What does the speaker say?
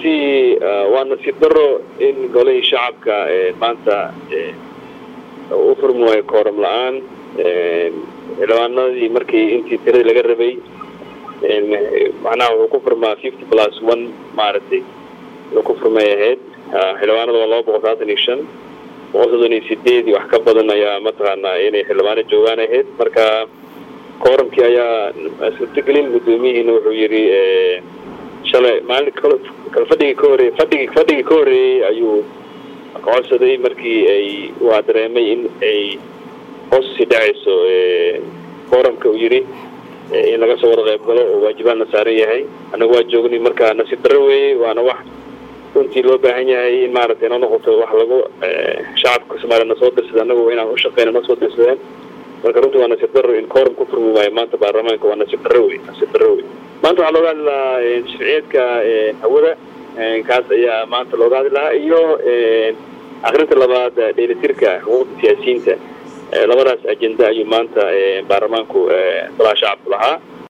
runtii waa nasiib daro in golihii shacabka maanta u furmi waayo kooram la-aan xildhibaanadii markii intii tiradii laga rabay macnaha wuxuu ku furmaa fifty plus one maaragtay wuxuu ku furmay ahayd xildhibaanada waa laba boqol saatan iyo shan boqol soddon iyo sideed iyo wax ka badan ayaa mataqaanaa inay xildhibaano joogaan ahayd marka kooramkii ayaa suurtagelin guddoomiyihiina wuxuu yidhi shalay maalin kale fadhigii ka horreeyey fadhigii fadhigii ka horreeyey ayuu codsaday markii ay waa dareemay in ay hoos sii dhacayso kooramka uu yidhi in laga soo wada qayb galo oo waajibaadna saaran yahay annaga waa joognay marka nasiib darro weeye waana wax runtii loo baahan yahay in maaragtay inoo noqoto wax lagu shacabka soomaaliya na soo dirsada annagu inaan u shaqeyna noo soo dirsadeen marka runtii waa nasiib darro in kooram ku furmi waayo maanta baarlamaanka waa nasiib darro wey nasiib darro wey maanta waxaa looga hadli lahaa sharciyeedka hawada kaas ayaa maanta looga hadli lahaa iyo akrinta labaad dheelitirka xuquuqda siyaasiyiinta labadaas ajenda ayuu maanta baarlamaanku golaha shacabku lahaa